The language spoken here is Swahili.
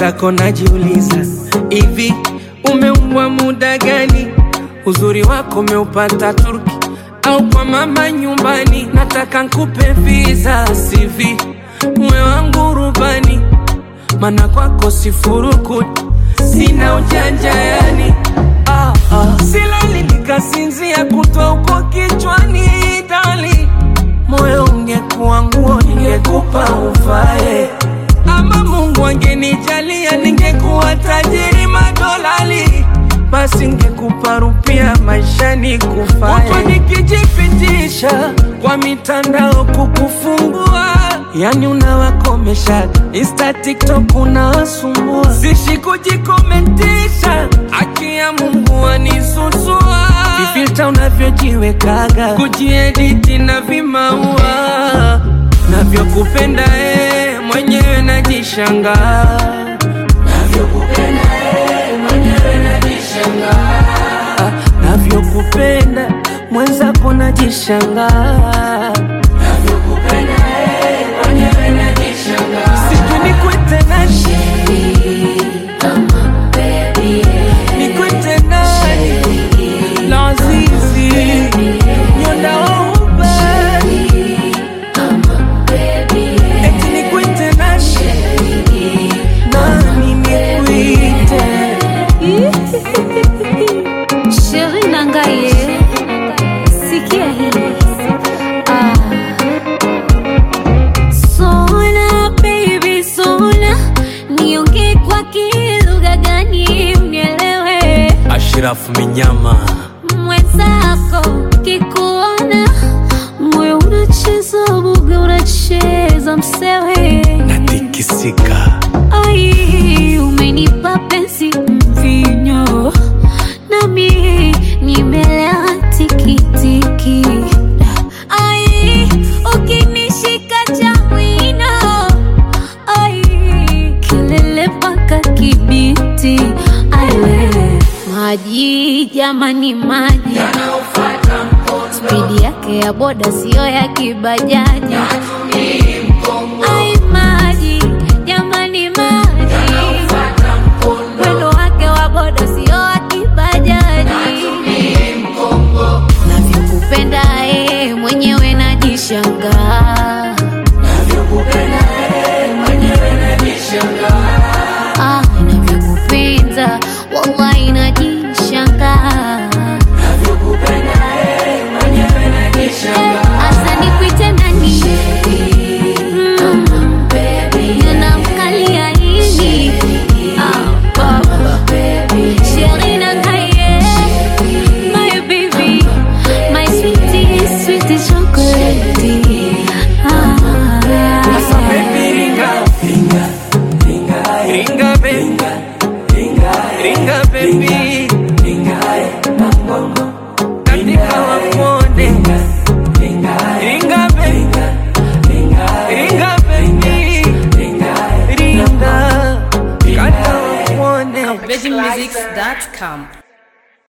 mwenzako najiuliza hivi umeumbwa muda gani uzuri wako umeupata turki au kwa mama nyumbani nataka nkupe visa sivi mwe wangu rubani mana kwako sifurukuti sina ujanja yani ah, ah. silali nikasinzia kutwa uko kichwani dali moyo ungekuwa nguo ningekupa uvae ama mungu angenijalia ningekuwa tajiri madolali basi ngekupa rupia maishani kufae nikijipitisha kwa mitandao kukufungua yani unawakomesha insta tiktok unawasumbua sishi kujikomentisha haki ya mungu anisusua vifilta unavyojiwekaga kujiediti na vimaua navyokupenda ee mwenyewe najishangaa navyokupenda ee mwenyewe najishangaa navyokupenda mwenzako najishangaa navyokupenda ee mwenyewe najishangaa sijui nikwete nani nikwete nani lazizi nyondaouba eti nikwete nani nani nikwite Sheri Nangaye, sikia hili. Ah. Sona baby sona, niongee kwa kilugha gani mnielewe? ashirafu minyama Mwenzako kikuona moyo unacheza buga, unacheza msewe natikisika Ai, umenipa penzi mvinyo, nami nimelewa tikitiki. Ai, ukinishika cha mwino, ai, kelele mpaka Kibiti. Ai, wewe maji jamani, maji spidi yake ya boda siyo ya kibajaji. Ai, maji jamani, maji mwendo wake wa boda sio wa kibajaji. Navyokupenda eh, mwenyewe najishangaa. Ah, navyokupenda wallahi najishangaa. Asa nikuite nani? Mm, ninamkalia nini? Ah, baba. Sheri Nangaye, my baby, my sweetie, sweetie chocolate. Sasa Ah. baby ringa ringa ringa ringa baby ringa baby ringa katika wakuone ringa baby ringa baby ringa kata wakuone VeggieMusics.com.